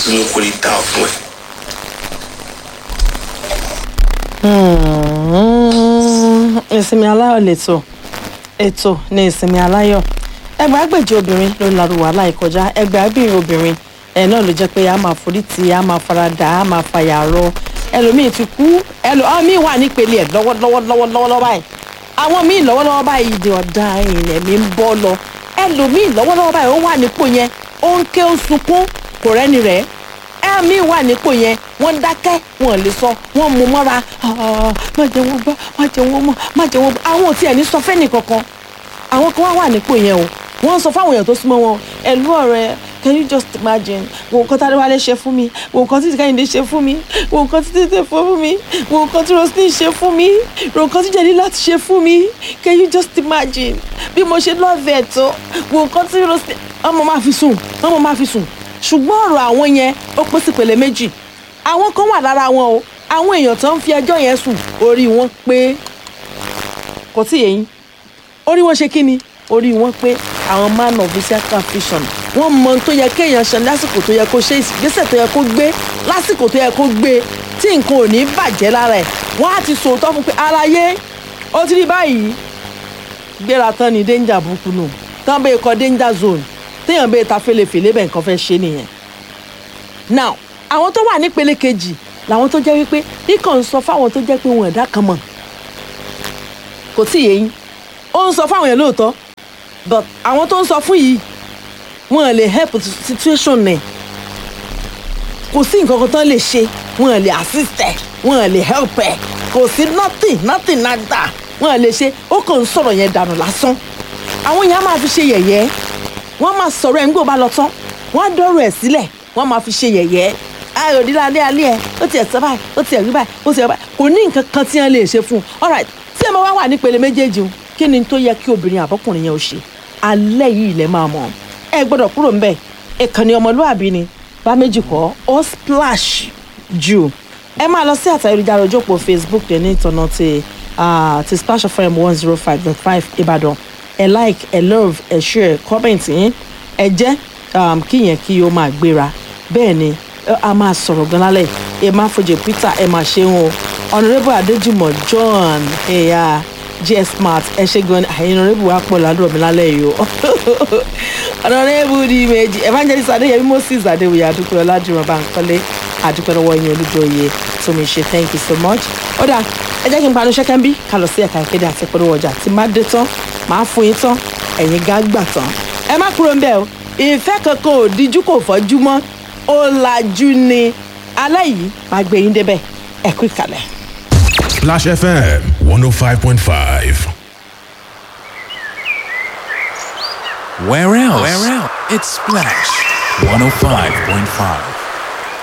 sínú kò lè dá fún ẹ. Hmm, ìsinmi aláyọ̀ lẹ́tọ̀ ètò ní ìsinmi aláyọ̀ ẹgbàágbèjì obìnrin ló ń larú wàhálà ìkọjá ẹgbàágbìnrin obìnrin ẹ náà ló jẹ́ pé a máa forí tì a máa faradà a máa fàyà rọ ẹlòmíì ti kú ẹlò àwọn míì wà nípele ẹ lọ́wọ́lọ́wọ́ lọ́wọ́lọ́wọ́ báyìí àwọn míì lọ́wọ́lọ́wọ́ báyìí ìdè ọ̀dà ilẹ̀ mi ń bọ́ lọ ẹlòmíì lọ́wọ́lọ́wọ́ báyìí ó wà nípò yẹn ó ń ké ó ń sunkún kò rẹ́ni rẹ̀ ẹ̀mí wà nípò yẹn wọ́n dákẹ́ wọn lè sọ wọ́n mú mọ́ra "Ah, má jẹ́ wọ́n gbọ́ má jẹ́ wọ́n mọ̀ má jẹ́ wọ́n gbọ́ àwọn ò tiẹ̀ ní sọ fẹ́ni kankan àwọn kan wá wà nípò yẹn o wọ́n sọ fáwọn èèyàn tó súnmọ́ wọn ẹ̀lú ọ̀rẹ́ can you just imagine wo nǹkan tí adéwálé ṣe fún mi wo nǹkan tí kẹ́hìndé ṣe fún mi wo nǹkan tí tètè fún mi wo nǹkan tí roslyn ṣe fún mi wo nǹkan tí jẹ́ni láti ṣe fún mi can you just imagine bí mo ṣe lọ́ọ̀fẹ́ tó wo nǹkan tí roslyn ọmọ máa fi sùn ọmọ máa fi sùn ṣùgbọ́n ọ̀rọ̀ àwọn yẹn ó pín sí pèlè méjì àwọn kan wà lára wọn o àwọn èèyàn tó ń fi ẹjọ́ yẹn sùn orí wọn pé kò tí yẹn orí wọn ṣe kí ni orí wọn pé àwọn man of visitor vision wọn mọ ohun tó yẹ kéèyàn ṣe lásìkò tó yẹ kó ṣe ìgbésẹ̀ tó yẹ kó gbé lásìkò tó yẹ kó gbé tí nǹkan ò ní bàjẹ́ lára ẹ̀ wọ́n á ti sòótọ́ fún pé aláyé ó ti rí báyìí gbéra tán ni danger burúkú nù tán bẹ́ẹ̀ kọ danger zone téèyàn bẹ́ẹ̀ ta fèlèfèlè bẹ́ẹ̀ nǹkan fẹ́ ṣe nìyẹn now àwọn tó wà nípele kejì làwọn tó jẹ́ wípé ikọ̀ ń sọ fáwọn tó jẹ́ pé wọn ẹ̀dá kan mọ̀ kò tí ì yé yín ó ń sọ fáwọn yẹn lóòótọ́ but àwọn tó ń sọ fún yìí wọn lè help situation nẹ̀ kò sí nǹkan kan tán lè ṣe wọn lè assist ẹ̀ wọn lè help ẹ̀ kò sí nothing nothing nada wọn lè ṣe ó kàn ń sọ̀rọ̀ yẹn dànù lásán àwọn yẹn á máa fi ṣe yẹ̀yẹ́ wọ́n máa sọ̀rọ̀ ẹ̀ ń gbò bá lọ tán wọ́n á dọ́rọ̀ ẹ̀ sílẹ̀ wọ́n máa fi ṣe yẹ̀yẹ́ ayò dídá alẹ́ alẹ́ ẹ̀ ó tiẹ̀ sọ báyìí ó tiẹ̀ rí báyìí ó tiẹ̀ báyìí kò ní nǹkan kan tí wọ́n lè ṣe fún un alright tí ẹ máa wá wà nípele méjèèjì o kí ni tó yẹ kí obìnrin àbọ́kùnrin yẹn ó ṣe alẹ́ yìí lẹ́ máa mọ̀ ẹ gbọ́dọ̀ kúrò ń bẹ̀ ìkànnì ọmọlúàbí ni bá méjì kọ́ ó splash jù ẹ máa lọ sí àtàyélujára ojú òpó facebook rẹ ní ìtọ́nà ti ah, ti splash fm one zero five dot five ìbàdàn ẹ like ẹ love ẹ share comment yín ẹ jẹ́ um, kí yẹn kí ó máa gbéra bẹ́ẹ̀ ni ẹ- a máa sọ̀rọ̀ gan lálẹ́ ẹ máa fojú peter ẹ máa ṣe wọn o honourable adéjùmọ̀ john ẹ̀yà gs smart ẹ ṣe gan ni àyè honourable wa pọ̀ ládùúgbò mi lálẹ́ yìí o honourable di méjì evangelist adéyẹmí moses adéwòye adúpẹ́ ọládùúrọ̀ bankole adúpẹ́ lọ́wọ́ yín olúdóye tómi ṣe thank you so much ó dà ẹ jẹ́ kí n panu ṣẹ́kẹ́ ń bí ká lọ sí ẹ̀ka ìkéde àti ìpolówó ọjà tí má dé tán máa fún yín tán ẹ̀yin gá gbà tán ẹ má kúrò ń bẹ̀ o ìfẹ́ kankan ò díjú kò fọ́jú mọ́ ó lajú ni alẹ́ yìí máa gbé yín débẹ̀ ẹ kú ìkàlẹ̀. Splash FM 105.5. Where else? Where else? It's Splash 105.5.